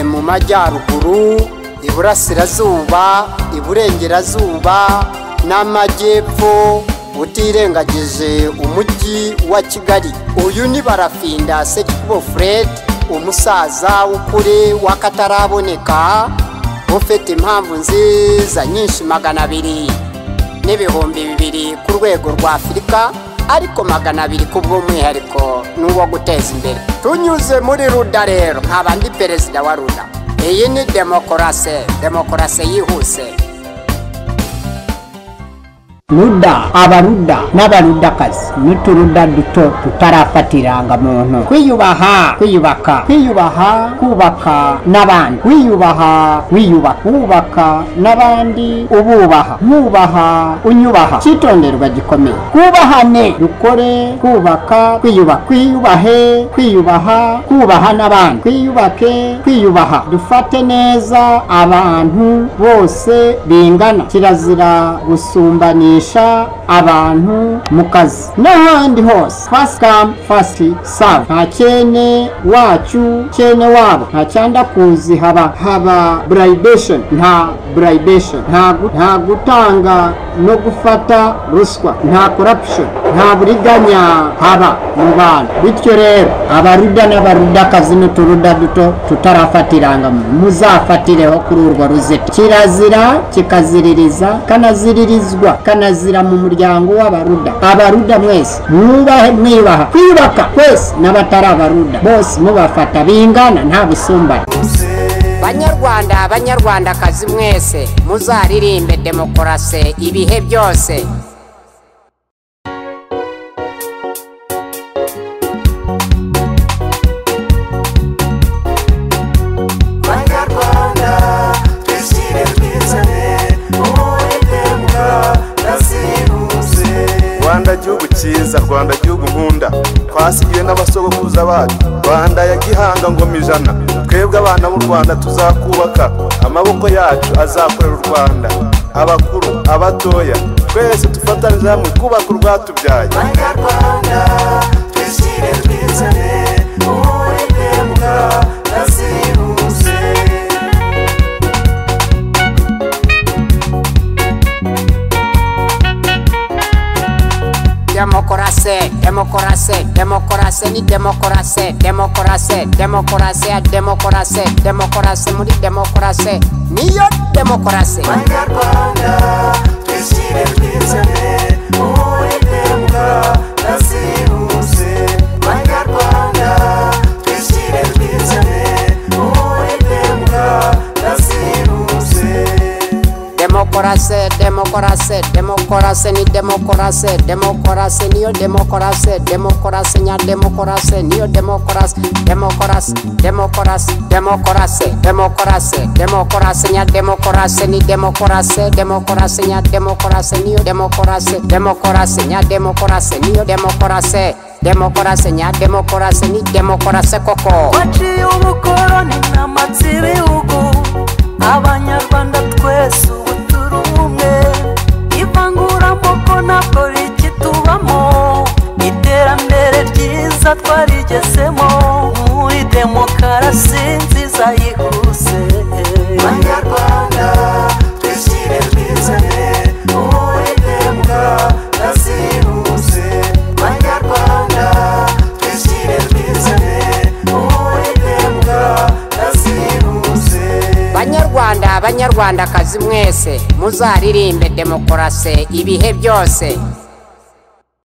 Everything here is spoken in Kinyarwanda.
mu majyaruguru iburasirazuba iburengerazuba n'amajyepfo utirengagije umujyi wa kigali uyu ni barafinda sekibo fred umusaza w'ukuri w'akataraboneka ufite impamvu nziza nyinshi magana abiri n'ibihumbi bibiri ku rwego rwa afurika ariko magana abiri ku bw'umwihariko n'uwo guteza imbere tunyuze muri ruda rero nkaba ndi perezida wa ruda iyi ni demokarasi demokarasi yihuse ruda abaruda n'abarudakazi n'uturuda duto tutarafatira irangamuntu kwiyubaha kwiyubaka kwiyubaha kubaka n'abandi wiyubaha wiyubaka wubaka n'abandi ububaha mwubaha unyubaha cyitonderwa gikomeye twubahane dukore kubaka kwiyubaha kwiyubahe kwiyubaha kubaha n'abandi twiyubake kwiyubaha dufate neza abantu bose bingana kirazira gusumbanisha kumenyesha abantu mu kazi n'ahandi hose fast come fast serve nta cyene wacu cyene wabo nta cyanda kuzi haba haba bribation nta bribation nta gu- nta gutanga no gufata ruswa nta corruption nta buriganya haba mu bantu bityo rero abaruda n'abarudakazi n'uturuda duto tutarafatirangamu muzafatireho kuri urwo ruzitiro kirazira kikaziririza kanaziririzwa kanazira mu muryango w'abaruda abaruda mwese mwubahe mwiyubaha kwiyubaka kwese n'abatari abaruda bose mubafata bingana nta busumbane banyarwanda banyarwandakazi mwese muzaririmbe demokarasi ibihe byose banyarwanda twishyire twizane uwiteka nasiruse rwanda gihugu cyiza rwanda gihugu nkunda twasigiwe n'abasogokuruza bacu rwanda ya gihanga ngoma ijana twebwe abana b'u rwanda tuzakubaka amaboko yacu azakorera u rwanda abakuru abatoya twese dufatanyije hamwe kubaka urwatubyaye banyarwanda twishyire twizane uwiteka nasiruse demokarasi demokarasi demokarasi ni demokarasi demokarasi demokarasi ya demokarasi demokarasi muri demokarasi niyo demokarasi banyarwanda twishyire twizane uwiteka nasiruse banyarwanda twishyire twizane uwiteka nasiruse demokarasi demokarasi demokarasi ni demokarasi demokarasi niyo demokarasi demokarasi nya demokarasi niyo demokarasi demokarasi demokarasi demokarasi demokarasi demokarasi nya demokarasi ni demokarasi demokarasi nya demokarasi niyo demokarasi demokarasi nya demokarasi niyo demokarasi demokarasi nya demokarasi ni demokarasi koko waciye ubukoroni n'amatsi ibihugu abanyarwanda twese ubu turi umwe ivanguramoko ntabwo rikitubamo iterambere ryiza twarigezemo muri demokarasi nziza yihuse banyarwanda twishyire twizane uwiteka nasiruse banyarwanda twishyire twizane uwiteka nasiruse banyarwanda banyarwandakazi mwese muzaririmbe demokarasi ibihe byose